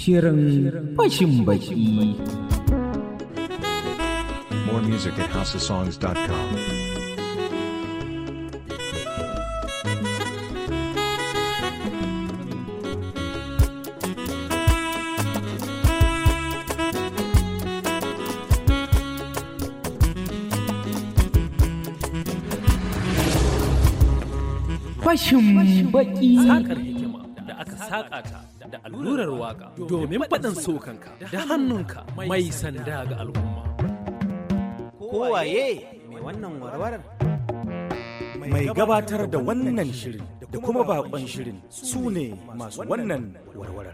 Shirin fashin baki. More music at houseofsongs.com. Fashin baki. sakar hikima da aka saƙa ta da allurar waka domin faɗin sokanka da hannunka mai sanda ga al'umma. Kowaye mai wannan warwarar? mai gabatar da wannan shirin da kuma bakon shirin su ne masu wannan warwarar.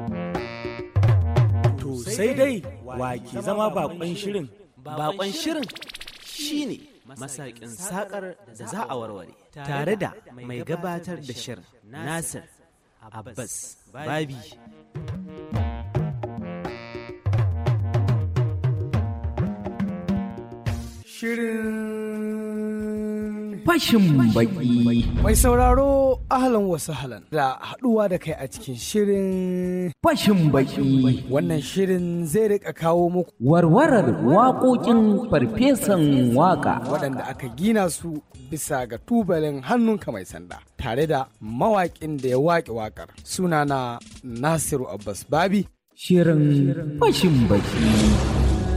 To sai dai wa ke zama bakon shirin Bakon shirin shi ne masakin sakar da za a warware tare da mai gabatar da shirin Nasir Abbas Babi. shirin Fashin baki. Mai sauraro ahlan wasu halan da haɗuwa da kai a cikin shirin Fashin baki. wannan shirin zai rika kawo muku Warwarar waƙoƙin farfesan waƙa. waɗanda aka gina su bisa ga tubalin hannunka mai sanda tare da mawaƙin da ya waƙe waƙar sunana Nasiru Abbas Babi Shirin fashin baki.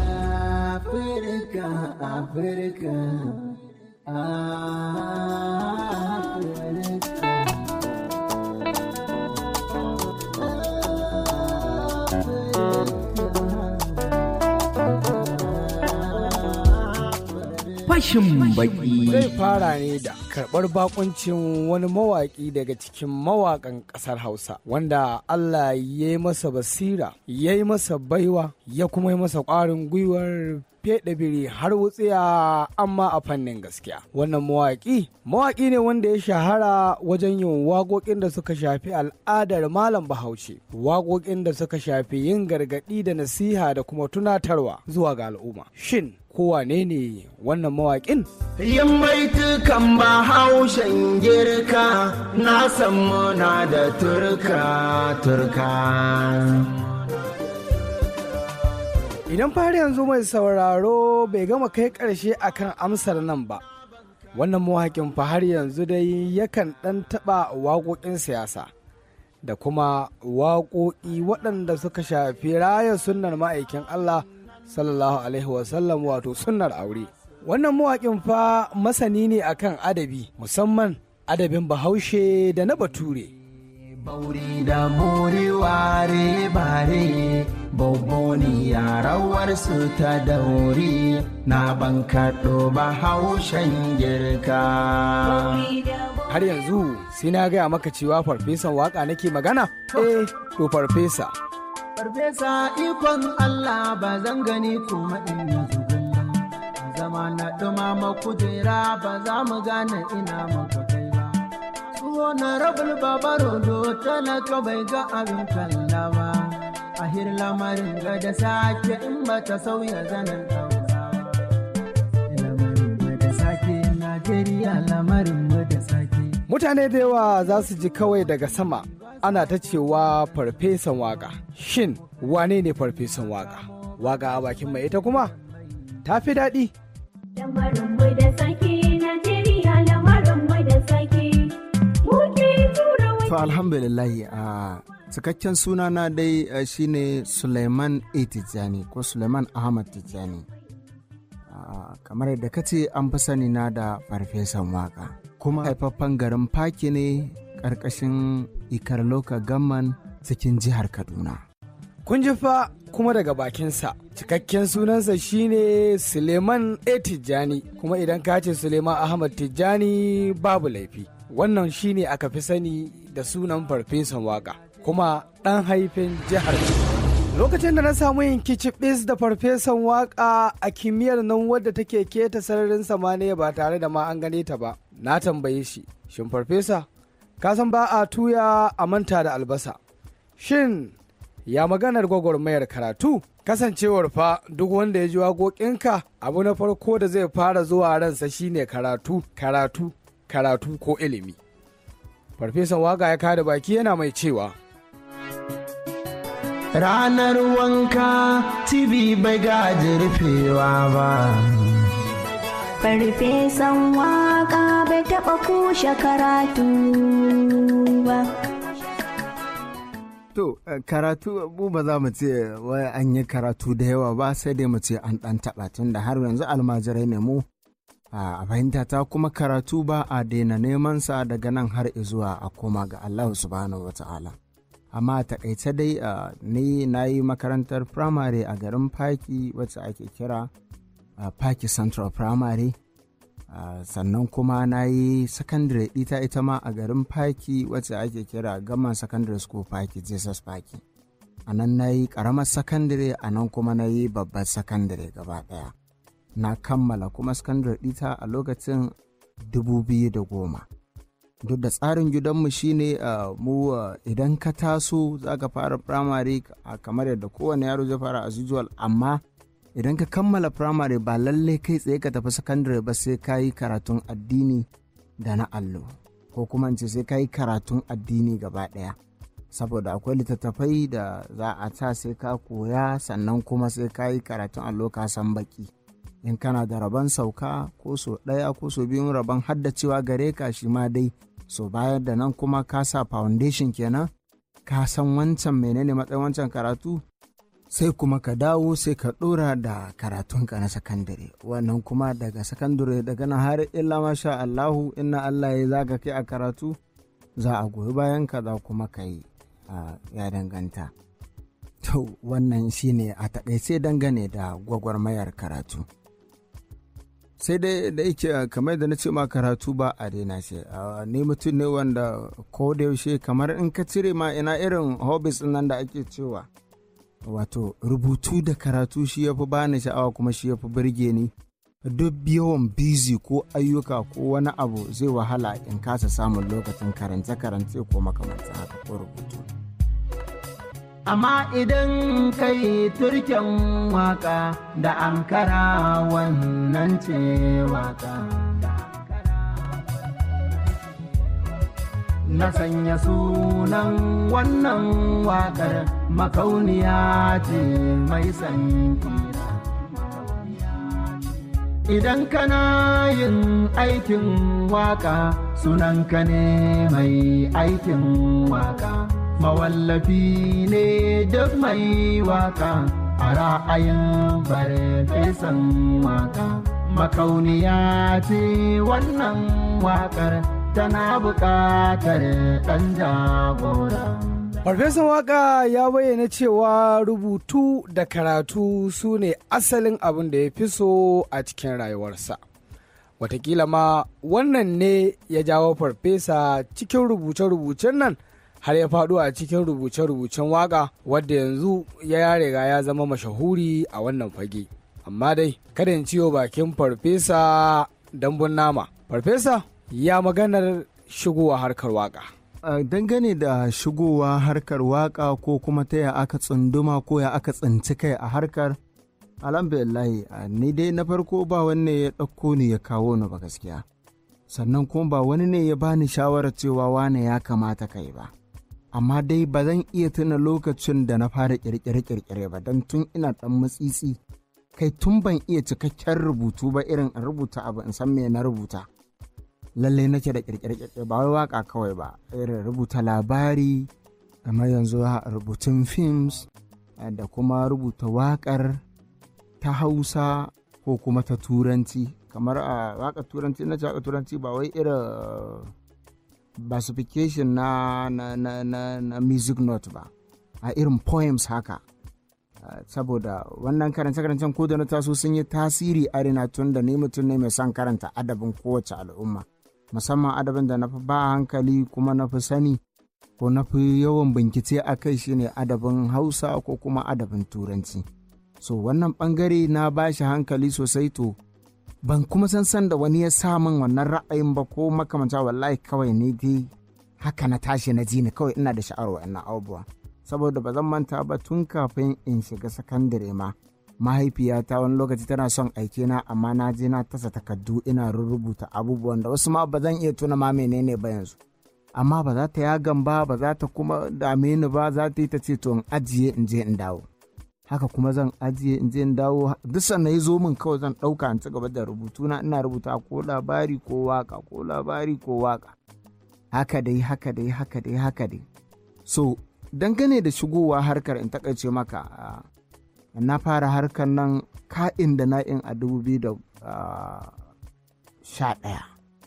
Fashin baki. zai fara ne da karɓar bakuncin wani mawaƙi daga cikin mawaƙan ƙasar Hausa wanda Allah ya yi masa basira ya yi masa baiwa ya kuma yi masa ƙwarin gwiwar feɗe biri har wutsiya amma a fannin gaskiya wannan mawaƙi mawaƙi ne wanda ya shahara wajen yin waƙoƙin da suka shafi al'adar malam bahaushe waƙoƙin da suka shafi yin gargaɗi da nasiha da kuma tunatarwa zuwa ga al'umma shin kowane ne wannan mawaƙin Yin baitukan bahaushen girka na san muna da turka turka. Idan fari yanzu mai sauraro bai gama kai ƙarshe akan amsar nan ba, wannan mawaƙin fa har yanzu dai yakan ɗan taɓa waƙoƙin siyasa da kuma waƙoƙi waɗanda suka shafi raya sunnar ma'aikin Allah sallallahu alaihi wasallam wato sunnar aure. Wannan mawaƙin fa masani ne akan adabi musamman adabin bahaushe da na bature. Bauri da muri ware bare, boboni yarawar su ta dauri, na ban kaɗo bahaushen girka. Har yanzu sai na gaya maka cewa farfesan waƙa nake magana? Eh, to farfesa. Farfesa ikon Allah ba zan gani kuma in yi zugulla. Zama na ɗumama kujera ba za mu gane ina muka kai ba. Tuwo na rabul babaro do talaka bai ga abin kalla ba. A hir lamarin ga da sake in ba ta sauya zanen Hausawa. Lamarin ga da sake Najeriya lamarin ga da sake. Mutane da yawa za su ji kawai daga sama ana ta cewa farfesan waka. Shin wane ne farfesan waka? Waka a bakin mai ita kuma? Ta fi daɗi. Lamarin bai da sake Najeriya lamarin bai da sake. Muke tura wani. To alhamdulillahi a cikakken sunana dai uh, shine Suleiman A. Tijjani ko Suleiman Ahmad Tijjani. Ah, kamar yadda ka ce an fi sani na da farfesan waka. Kuma haifaffen garin Faki ne ƙarƙashin Ikar Loka Gamman cikin jihar Kaduna. Kun ji fa kuma daga bakinsa. Cikakken sunansa shine Suleiman A. Tijjani kuma idan ka ce Suleiman Ahmad Tijjani babu laifi. Wannan shine aka fi sani da sunan farfesan waka kuma ɗan haifin jihar Lokacin da na samu yin kicibis da farfesan waka a kimiyyar nan wadda take keta sararin samaniya ba tare da ma an gane ta ba, na tambaye shi, shin farfesa, ka san ba a tuya a manta da albasa. Shin ya maganar gwagwarmayar karatu? Kasancewar fa duk wanda ya ji waƙoƙinka abu na farko da zai fara zuwa ransa shine karatu, karatu, karatu ko ilimi. Farfesan waka ya kada baki yana mai cewa. ranar wanka tv bai gaji rufewa ba Farfesan waka bai taɓa kushe karatu ba. To, eh, karatu mu ba za mu ce wai an yi karatu da yawa ba sai dai mu ce an ɗan taɓa tun da har yanzu almajirai ne mu. A fahimta ta kuma karatu ba a daina neman sa daga nan har zuwa a koma ga Allah subhanahu wa ta'ala. Amma a takaice dai ah, ni na yi makarantar firamare a garin Faki wacce ake kira ah, Faki Central Primary. Uh, sannan kuma na yi sakandare ita ita ma a garin Faki wacce ake kira Gaman Secondary School Faki Jesus Faki. A nan na yi ƙaramar sakandare a nan kuma na yi babbar sakandare gaba ɗaya. Na kammala kuma sakandare ita a lokacin 2010. Duk da tsarin gidanmu shine uh, mu uh, idan ka taso za ka fara firamare uh, kamar yadda kowane yaro zai fara as usual amma idan ka kammala firamare ba lalle kai tsaye ka tafi sakandare ba sai ka yi karatun addini da na allo ko kuma in ce sai ka yi karatun addini gaba ɗaya saboda akwai littattafai da za a ta sai ka koya sannan kuma sai ka yi karatun allo ka san baki in kana da rabon sauka ko so ɗaya ko so biyun rabon haddacewa gare ka shi ma dai so bayar da nan kuma ka sa foundation kenan ka san wancan menene matsayin wancan karatu sai kuma ka dawo sai ka ɗora da karatunka na sakandare wannan kuma daga sakandare daga nan har illa masha Allahu inna Allah ya za ka kai a karatu za a goyi bayan ka za kuma ka yi ya danganta to wannan shine a takaice dangane da gwagwarmayar karatu sai dai da yake kamar da na ce ma karatu ba a daina shi ni mutum ne wanda ko da yaushe kamar in ka cire ma ina irin hobbies nan da ake cewa wato rubutu da karatu shi ya fi bani sha'awa kuma shi ya fi birge ni duk yawan busy ko ayyuka ko wani abu zai wahala in kasa samun lokacin karance-karance ko makamanta haka ko rubutu amma idan kai turken waka da ankara wannan ce waka na sanya sunan wannan wakar makauniya ce mai sankira idan kana yin aikin waka sunanka ne mai aikin waka mawallafi ne duk mai waka a ra'ayin farfesan waka makauniya ce wannan wakar tana buƙatar ɗan jagora Farfesan waka ya bayyana cewa rubutu da karatu su ne asalin abin da ya fi so a cikin rayuwarsa. Watakila ma wannan ne ya jawo farfesa cikin rubuce-rubucen nan har ya faɗo a cikin rubuce-rubucen waka wadda yanzu ya riga ya zama mashahuri a wannan fage. Amma dai kada in ciwo bakin farfesa dambun nama. Farfesa ya maganar shigowa harkar waka. Uh, dangane da shigowa harkar waka ko kuma ta ya aka tsunduma ko ya aka tsinci kai a harkar alhamdulillahi uh, ni dai na farko ba wanne ya ɗauko ni ya kawo ni ba gaskiya sannan kuma ba wani ne ya bani shawarar cewa wane ya kamata kai ba amma dai ba zan iya tuna lokacin da na fara kirkire-kirkire ba don tun ina ɗan matsitsi kai tun ban iya cikakken rubutu ba irin in rubuta abu in san me na rubuta lalle nake da kirkire-kirkire ba wai waka kawai ba irin rubuta labari kamar yanzu rubutun films da kuma rubuta wakar ta hausa ko kuma ta turanci kamar a waka turanci na waka turanci ba wai irin basification na, na, na, na, na music note ba a irin poems haka saboda wannan karance-karancen ko da na taso sun yi tasiri a rina tun da ni mutum ne mai son karanta adabin kowace al'umma musamman adabin da na fi ba hankali kuma na fi sani ko na fi yawan bincike a kai shine adabin hausa ko kuma adabin turanci so wannan bangare na ba shi hankali sosai to ban kuma san san da wani ya sa min wannan ra'ayin ba ko makamanta wallahi kawai ne dai haka na tashi na ji ni kawai ina da sha'awar wannan abubuwa saboda ba zan manta ba tun kafin in shiga sakandare ma mahaifiyata wani lokaci tana son aike na amma na je na tasa takardu ina rubuta abubuwan da wasu ma ba zan iya tuna ma menene ba yanzu amma ba za ta yagan ba ba za ta kuma dame ni ba za ta yi ta ce to in ajiye in je in dawo haka kuma zan ajiye in je in dawo duk sannan ya zo min kawai zan ɗauka in ci gaba da rubutu na ina rubuta ko labari ko waka ko labari ko waka haka dai haka dai haka dai haka dai so dangane da shigowa harkar in takaice maka ah, na fara harkar nan ka'in da na'in a dubu biyu da ah, sha ɗaya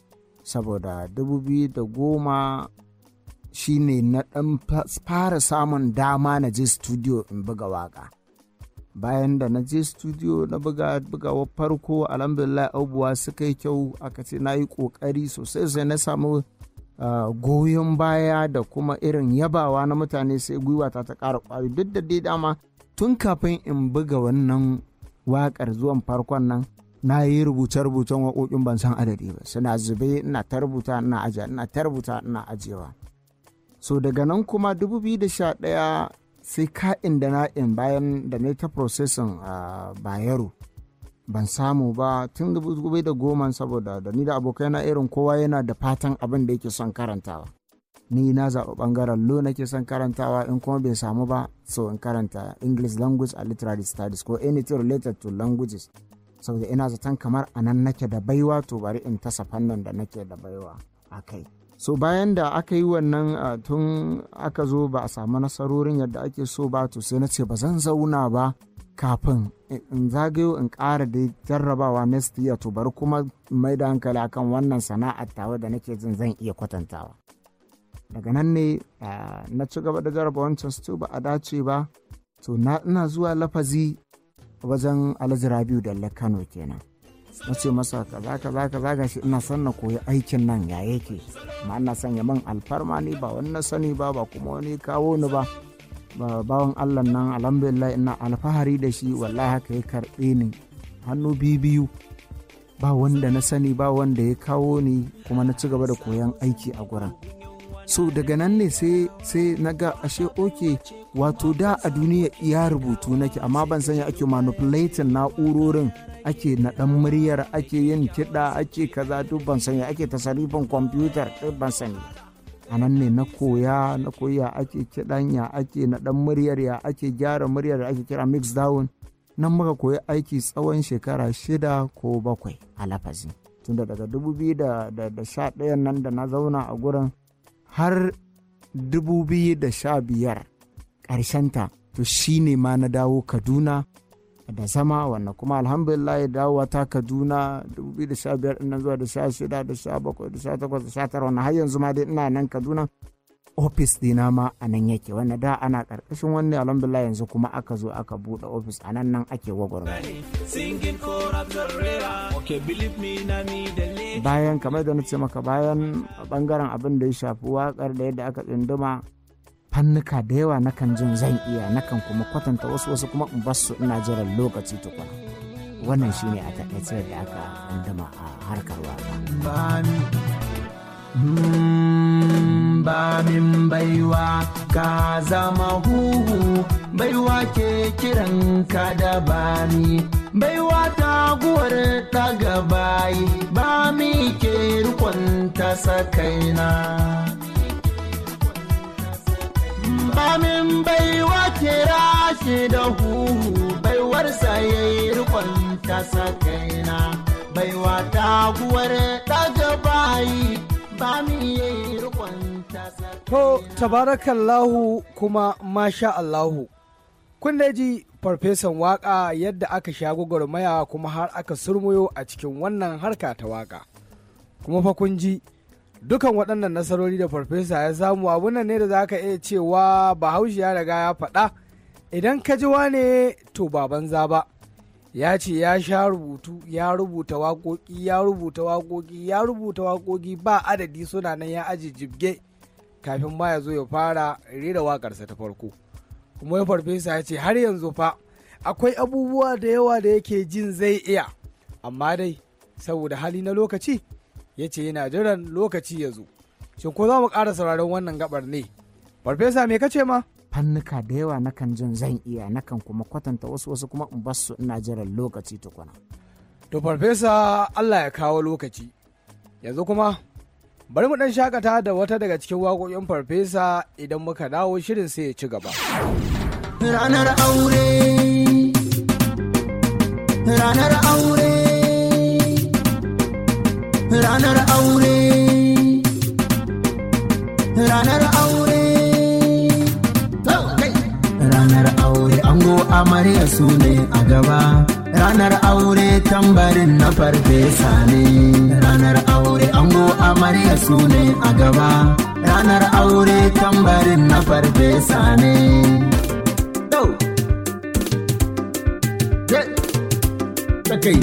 saboda dubu biyu da goma shi ne na ɗan fa- fara samun dama na je studio in buga waka bayan da na je studio na buga bugawa farko alhamdulillah abubuwa suka yi kyau aka ce na yi ƙoƙari sosai sai na samu Uh, goyon baya da kuma irin yabawa na mutane sai gwiwata ta ƙara ƙwari duk da dai dama tun kafin in buga wannan waƙar zuwan farkon nan na yi rubuce-rubucen waƙoƙin ban san adadi ba suna zube ina ta rubuta ina ajiya ina ta rubuta ina ajiyewa so daga nan kuma 2011 sai ka'in da na'in bayan da na yi ta processing a bayero ban samu ba tun dubu da goma saboda da ni da abokaina irin kowa yana da fatan abin da yake son karantawa ni na zaɓi ɓangaren lo nake son karantawa in kuma bai samu ba so in karanta english language and literary studies ko anything related to languages saboda ina zaton kamar a nan nake da baiwa to bari in tasa fannin da nake da baiwa a kai so bayan da aka yi wannan uh, tun aka zo ba a samu nasarorin yadda ake so ba to sai na ce ba zan zauna ba kafin in zagayo in ƙara da jarrabawa next year to bari kuma mai da hankali akan wannan sana'ar tawa da nake jin zan iya kwatantawa daga nan ne na ci gaba da jarraba wancan su ba a dace ba to na ina zuwa lafazi wajen alhaji rabiu da kano kenan na ce masa kaza kaza kaza gashi ina son na koyi aikin nan ya yake ma ina son ya man alfarma ne ba wani na sani ba ba kuma wani kawo ni ba bawan allah nan alhamdulillah ina alfahari da shi wallahi haka ya karɓe ni hannu biyu biyu ba wanda na sani ba wanda ya kawo ni kuma na ci gaba da koyon aiki a gurin so daga nan ne sai sai na ga ashe oke wato da a duniya iya rubutu nake amma ban sanya ake manipulating na'urorin ake naɗan muryar ake yin kiɗa ake kaza duk ban sanya ake tasarifin kwamfutar duk ban sani a nan ne na koya na koya ake kiɗan ya ake naɗan muryar ya ake gyara muryar da ake kira mix down nan muka koyi aiki tsawon shekara shida ko bakwai a lafazi tunda daga 2011 nan da na zauna a gurin har 2015 ƙarshenta to shi ne ma na dawo kaduna da zama wannan kuma alhamdulillah dawowa ta kaduna 2015 nan zuwa da 16 da 17 da 18 da 19 wannan har yanzu ma dai ina nan kaduna ofis dina ma a nan yake wanda da ana karkashin wani alhamdulillah yanzu kuma aka zo aka buɗe ofis a nan nan ake gwagwarmaya bayan kamar da na ce maka bayan bangaren abin da ya shafi wakar da yadda aka tsunduma fannuka da yawa nakan jin zan iya nakan kuma kwatanta wasu wasu kuma in basu ina jiran lokaci tukuna wannan shine a takaice da aka tsunduma a harkar waka ba min baiwa ka zama huhu baiwa ke kiran ka da bani baiwa ta guwar ta gabayi ba mi ke rikon ta sakaina ba min baiwa kira shi da huhu baiwarsa ya yi rikon ta sakaina baiwa ta guwar ta gabayi ba mi ya yi rikon To, tabarakallahu kuma masha Allahu. Kun da ji farfesan waka yadda aka sha gwagwarmaya kuma har aka surmuyo a cikin wannan harka ta waka. Kuma fa kun ji dukan waɗannan nasarori da farfesa ya samu abun nan ne da za ka iya cewa bahaushe ya riga ya faɗa idan ka ji wane to ba banza ba. ya ce ya sha rubutu ya rubuta waƙoƙi ya rubuta waƙoƙi ya rubuta waƙoƙi ba adadi suna nan ya aji jibge kafin ma ya zo ya fara rera waƙarsa ta farko kuma ya farfesa ya ce har yanzu fa akwai abubuwa da yawa da yake jin zai iya amma dai saboda hali na lokaci ya ce yana jiran lokaci ya zo shin ko za mu ƙara sauraron wannan gabar ne farfesa me kace ma fannuka da yawa nakan jin zan iya nakan kuma kwatanta wasu wasu kuma in basu ina jiran lokaci tukuna. To farfesa Allah ya kawo lokaci yanzu kuma bari mu dan shakata da wata daga cikin waƙoƙin farfesa idan muka dawo shirin sai ya ci gaba ranar aure ranar aure ranar aure ranar aure ranar aure ango amarya su ne a gaba ranar aure tambarin na farfesa ne ranar aure ango amarya su ne a gaba ranar aure tambarin na farfesa ne kai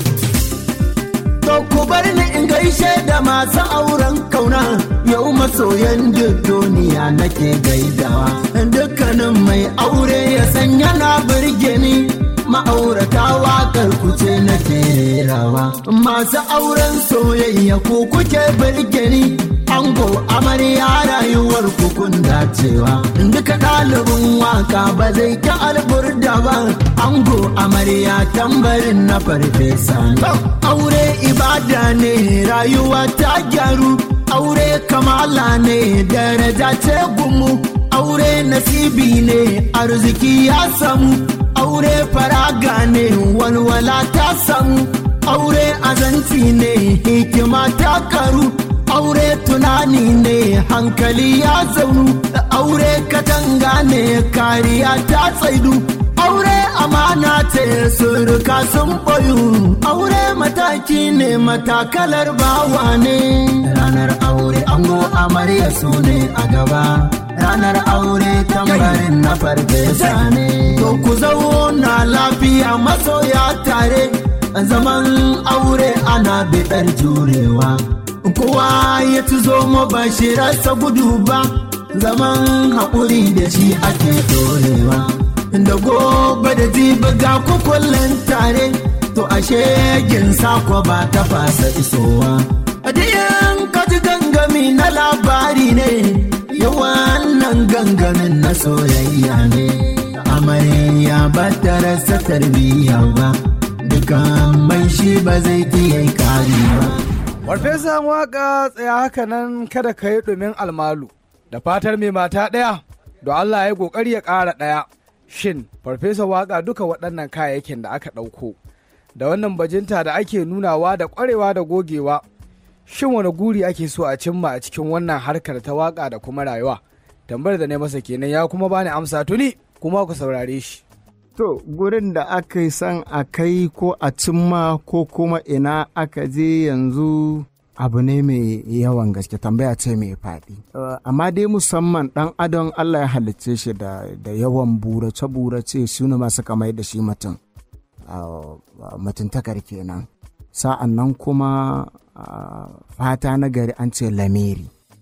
To ku bar ni in gaishe da masu auren kauna yau masoyan duk duniya nake gaidawa dukkanin mai aure ya san yana birge ni ma'aurata waƙar kuce nake rawa masu auren soyayya ku kuke birge ni ango amarya rayuwar kun dacewa duka ɗalibin waka ba zai ta alburda ba ango amarya tambarin na farfesa aure ibada ne rayuwa ta gyaru aure kamala ne daraja ce gumu aure nasibi ne arziki ya samu aure faraga ne walwala ta samu aure azanci ne hikima ta karu aure tunani ne hankali ya zaunu aure katanga ne kariya ta tsaidu aure amana ce suruka sun boyu aure mataki ne matakalar bawa ne ranar aure ango amarya su ne a gaba ranar aure tambarin na farfesa ne to ku zauna lafiya masoya tare zaman aure ana biɗar jurewa kowa ya ci zo ba shi rasa gudu ba zaman haƙuri da shi ake dorewa da gobe da jibi ga kukullin tare to ashe gin sako ba ta fasa isowa adiyan kaji gangami na labari ne yawan nan gangamin na soyayya ne amarya ba ta rasa tarbiyya ba dukan mai shi ba zai iya kari ba farfesan waka tsaya haka nan kada ka yi ɗumin almalu da fatar mai mata ɗaya don allah ya ƙoƙari ya ƙara ɗaya shin farfesa waka duka waɗannan kayayyakin da aka ɗauko da wannan bajinta da ake nunawa da ƙwarewa da gogewa shin wani guri ake so a cimma a cikin wannan harkar ta waka da kuma rayuwa tambayar da ne masa kenan ya kuma bani amsa tuni kuma ku saurare shi To, gurin da aka yi san a kai ko a cimma ko kuma ina aka je yanzu abu ne mai yawan gaske tambaya ce mai faɗi. Uh, amma dai musamman ɗan adon Allah ya halicce shi da, da yawan burace-burace su ne masu kamar da shi mutum. Uh, mutuntakar kenan. Sa'an nan kuma uh, fata na gari an ce lamiri.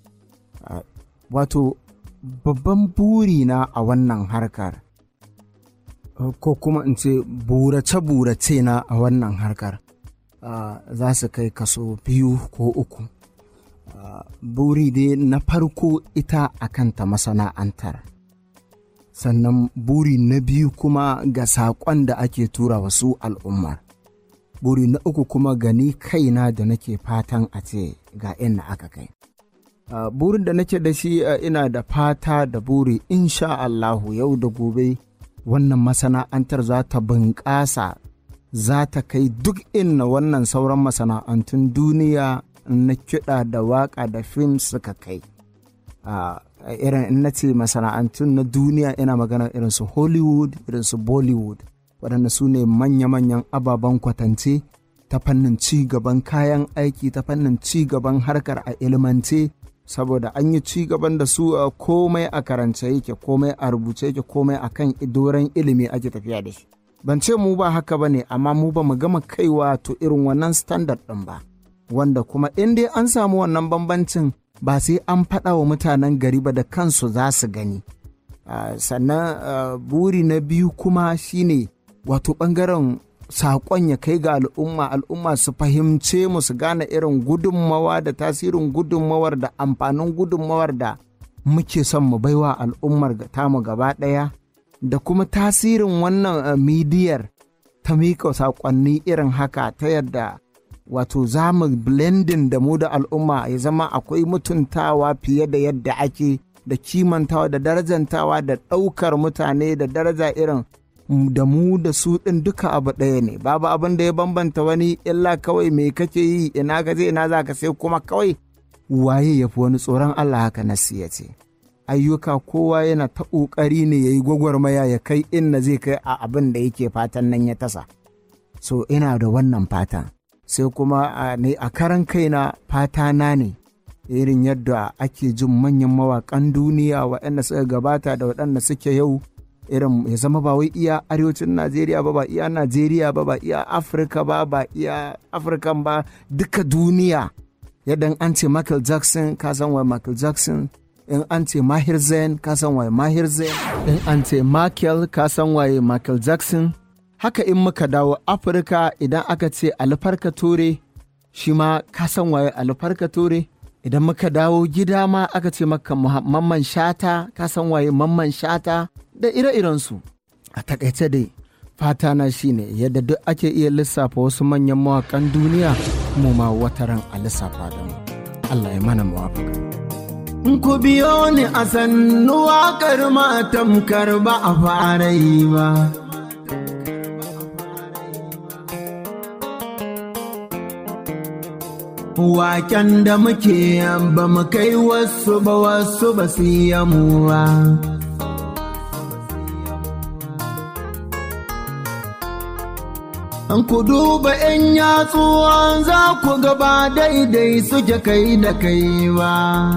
Wato, babban burina a wannan harkar. ko kuma in ce burace-burace na a wannan harkar uh, za su kai kaso biyu ko uku uh, buri dai na farko ita a kanta masana'antar sannan buri na biyu kuma ga saƙon da ake tura wasu al'ummar buri na uku kuma gani kaina da nake fatan a ce ga inda aka kai uh, burin da nake da shi ina da fata da buri insha Allahu yau da gobe wannan masana'antar za ta bunƙasa za ta kai duk inna wannan sauran masana'antun duniya na kiɗa da waƙa da fim suka kai a irin in na ce masana'antun na duniya ina magana irin su hollywood irin su bollywood waɗanda su ne manya-manyan ababen kwatance ta fannin ci gaban kayan aiki ta fannin ci gaban harkar a ilmance saboda an yi ci gaban da su uh, komai a karance yake komai a rubuce yake komai a kan doron ilimi ake tafiya da shi ban ce mu ba haka ba ne amma mu ba mu gama kaiwa to irin wannan standard ɗin ba wanda kuma in dai an samu wannan bambancin ba sai an faɗa wa mutanen gari ba da kansu za su gani uh, sannan uh, buri na biyu kuma shine wato ɓangaren saƙon ya kai ga al'umma al'umma su fahimce mu su gane irin gudunmawa da tasirin gudunmawar da amfanin gudunmawar da muke son mu baiwa al'ummar tamu gaba ɗaya da kuma tasirin wannan midiyar ta mika saƙonni irin haka ta yadda wato za mu blending da mu da al'umma ya zama akwai mutuntawa fiye da yadda ake da kimantawa da darajantawa da ɗaukar mutane da daraja irin da mu da su ɗin duka abu ɗaya ne babu abin da ya bambanta wani illa kawai me kake yi ina ka je ina za ka sai kuma kawai waye ya fi wani tsoron Allah haka nasi ya ce ayyuka kowa yana ta ƙoƙari ne ya yi gwagwarmaya ya kai inna zai kai a abin da yake fatan nan ya tasa so ina da wannan fatan sai kuma ne a karan kaina fata na ne irin yadda ake jin manyan mawaƙan duniya waɗanda suka gabata da waɗanda suke yau irin ya zama ba wai iya arewacin najeriya ba ba iya najeriya ba ba iya afirka ba ba iya afirkan ba duka duniya yadda an ce michael jackson ka san wai michael jackson in an ce mahir zain ka san waye mahir zain in an ce michael ka san waye michael jackson haka in muka dawo afirka idan aka ce alfarka ture shi ma ka san waye alfarka ture idan muka dawo gida ma aka ce maka mamman shata ka san waye mamman shata da ire-irensu a takaice dai fata na shine yadda duk ake iya lissafa wasu manyan mawakan duniya mu ma wataran a lissafa da mu Allah ya mana muwafaka ku biyo ni a sannu waƙar matamkar ba a fara yi ba Waken da muke ba mu kai wasu ba wasu ba su yi mu ba. An ku duba ‘yan yatsuwa za ku gaba daidai suke kai da kai ba.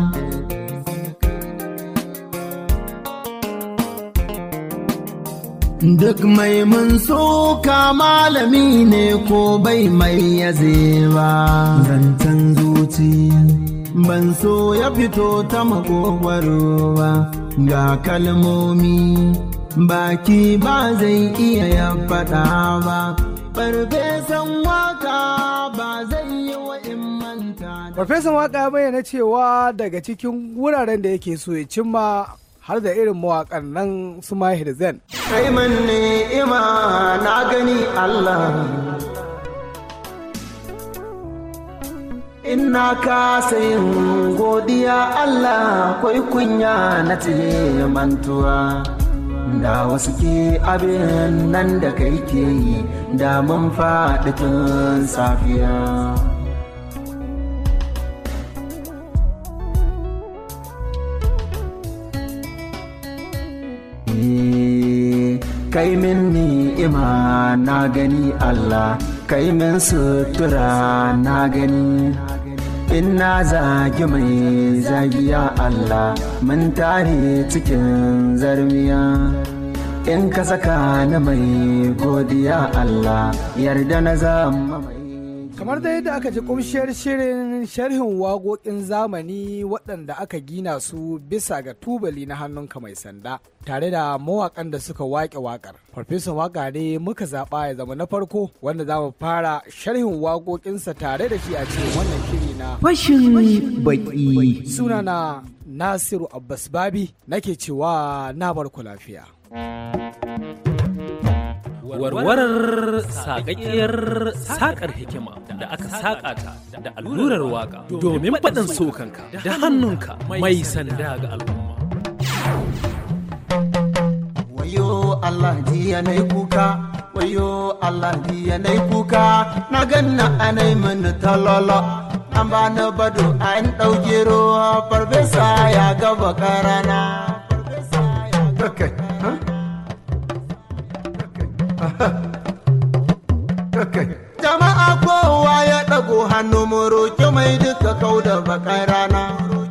Duk mai mun soka malami ne ko bai mai yaze ba. Zancen zuci ban so ya fito ta makogwaro ba. Ga kalmomi baki ba zai iya ya faɗa ba. Farfesan waka ba zai yi wa in manta da. Farfesan waka ya bayyana cewa daga cikin wuraren da yake so ya cimma har da irin mawaƙan nan su mahir zen. Kai man ni'ima na gani Allah. Ina kasa yin godiya Allah kwai kunya na tiye mantuwa. Da wasu ke abin nan da kai ke yi da mun faɗi tun safiya. kai min ni'ima na gani Allah kai min sutura na gani in na zagi mai zagiya Allah mun tare cikin zarmiya in ka saka ni mai godiya Allah yarda na zama mai kamar da yadda aka ji kumshiyar shirin sharhin waƙoƙin zamani waɗanda aka gina su bisa ga tubali na hannunka mai sanda tare da mawaƙan da suka waƙe waƙar farfesan waƙa ne muka zaɓa ya zama na farko wanda za mu fara sharhin waƙoƙinsa tare da shi a cikin wannan shiri na fashin baki sunana nasiru abbas babi nake cewa na barku lafiya warwarar sakakkiyar sakar hikima da aka saka ta da allurar waka domin faɗin sokanka da hannunka mai sanda ga al'umma. Wayo Allah jiya na kuka, wayo Allah jiya na kuka, na ganna anai mini talolo. An ba na bado an ɗauke ruwa farfesa ya gaba karana. Okay. Huh? Jama'a kowa ya ɗago hannu mu roƙi mai duka kau da baƙar rana.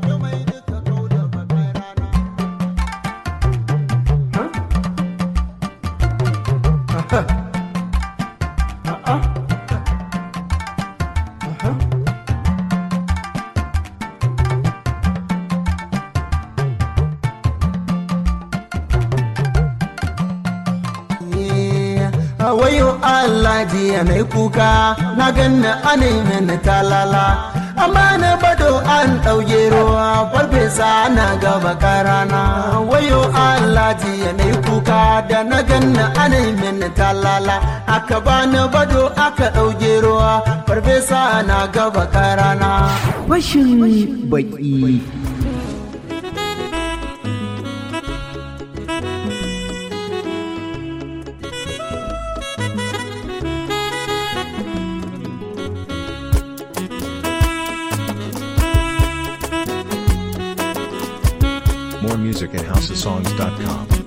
wayo Allah jiya na kuka na ganna ana mini talala amma na bado an ɗauke ruwa farfesa na gaba karana wayo Allah jiya na kuka da na ganna ana yi min talala aka bani bado aka ɗauke ruwa farfesa na gaba karana fashin baki More music at houseofsongs.com.